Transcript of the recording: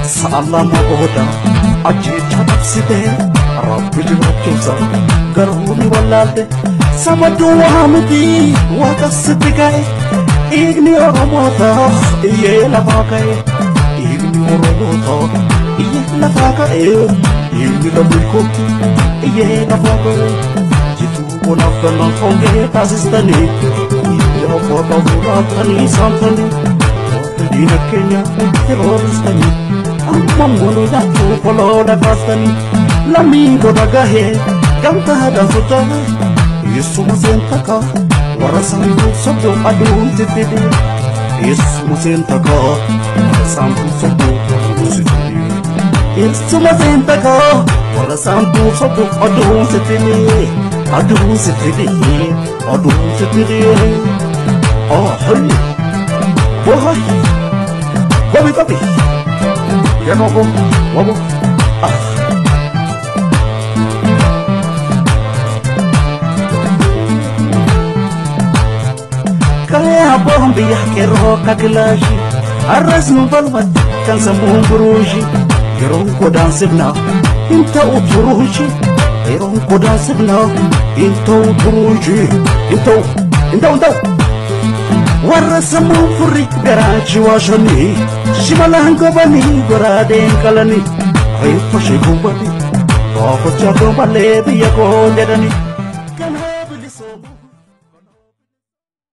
sa'a lama booda ajjeecha dhabsitee rabbi jiraachuusa garuu ni wallaalte saba duwwaa miti waaqa sitti ka'e dhiigni oromootaaf iyyee lafaa ka'e dhiigni oromootaaf iyyee lafaa ka'e dhiigni lammii kootti iyyee lafaa ka'e jituu bonaaf kannaan hongee taasistanii yeroo foota fuudhaatanii saamtanii warra diina keenya terrooristanii amma mulu yaachuu koloodha kaastanii lammii godha gahee gamtaadhaan socho'e Yeesuma seentaka warra saantuu sobdoo aduun sittidhe Yeesuma seentaka warra saantuu sobdoo aduun sittidhe Yeesuma seentaka warra saantuu sobdoo aduun sittidhe aduun sittidhe aduun sittidhe Oh, hey, boy, gobi gobi, yano go, wabo, ah. Kaya abboon biyya qeerroo akka kilaashi har'as nu balbatti kan sammuun buruushi yeroon godaansifnaa hin ta'u turuushi yeroon godaansifnaa hin ta'u turuushi hin ta'u hin ta'u hin ta'u warra sammuun furri garaachi waashanii shimalaan gobanii goraadeen qalanii reeffa shee gubbanii baafachaa koo malee biyya koo jedhanii